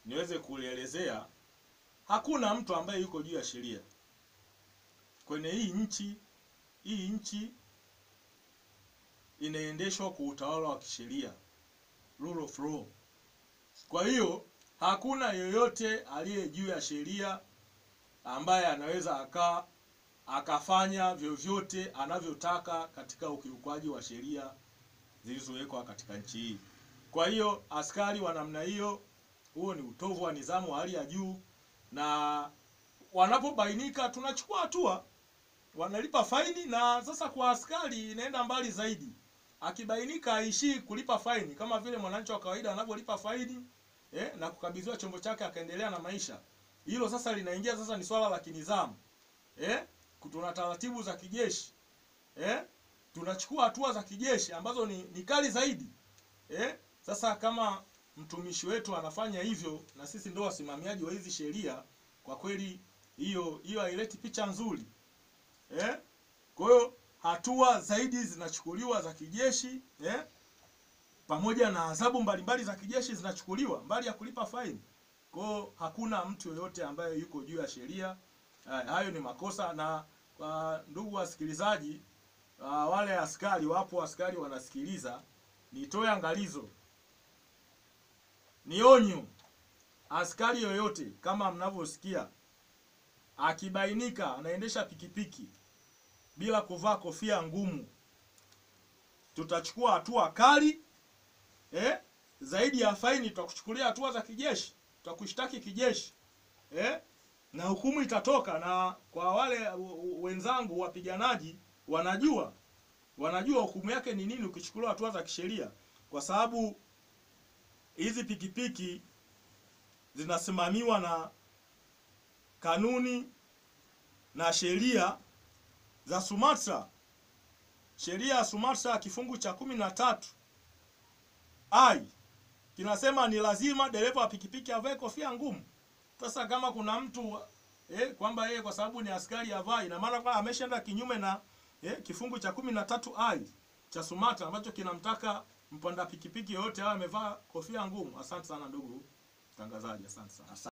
niweze kulielezea, hakuna mtu ambaye yuko juu ya sheria kwenye hii nchi. Hii nchi inaendeshwa kwa utawala wa kisheria, rule of law. Kwa hiyo hakuna yoyote aliye juu ya sheria ambaye anaweza akaa akafanya vyovyote anavyotaka katika ukiukwaji wa sheria zilizowekwa katika nchi hii. Kwa hiyo askari wa namna hiyo, huo ni utovu wa nidhamu wa hali ya juu, na wanapobainika tunachukua hatua, wanalipa faini. Na sasa kwa askari inaenda mbali zaidi, akibainika aishii kulipa faini kama vile mwananchi wa kawaida anavyolipa faini eh, na kukabidhiwa chombo chake akaendelea na maisha. Hilo sasa linaingia sasa, ni swala la kinidhamu eh, tuna taratibu za kijeshi eh, tunachukua hatua za kijeshi ambazo ni, ni kali zaidi eh. Sasa kama mtumishi wetu anafanya hivyo na sisi ndio wasimamiaji wa hizi sheria, kwa kweli hiyo hiyo haileti picha nzuri eh. Kwa hiyo hatua zaidi zinachukuliwa za kijeshi eh, pamoja na adhabu mbalimbali za kijeshi zinachukuliwa mbali ya kulipa faini. Kwa hiyo hakuna mtu yoyote ambaye yuko juu ya sheria. Hayo ni makosa. Na kwa ndugu wasikilizaji, uh, wale askari, wapo askari wanasikiliza, nitoe angalizo, ni onyo, askari yoyote kama mnavyosikia, akibainika anaendesha pikipiki bila kuvaa kofia ngumu, tutachukua hatua kali eh? Zaidi ya faini, tutakuchukulia hatua za kijeshi, tutakushtaki kijeshi eh? na hukumu itatoka. Na kwa wale wenzangu wapiganaji, wanajua wanajua hukumu yake ni nini ukichukuliwa hatua za kisheria, kwa sababu hizi pikipiki zinasimamiwa na kanuni na sheria za Sumatra. Sheria ya Sumatra kifungu cha kumi na tatu ai kinasema ni lazima dereva wa pikipiki avae kofia ngumu. Sasa kama kuna mtu eh, kwamba yeye kwa sababu ni askari avai, ina maana kwamba ameshaenda kinyume na eh, kifungu cha kumi na tatu ai cha Sumatra ambacho kinamtaka mpanda pikipiki yoyote awe amevaa kofia ngumu. Asante sana ndugu mtangazaji, asante sana.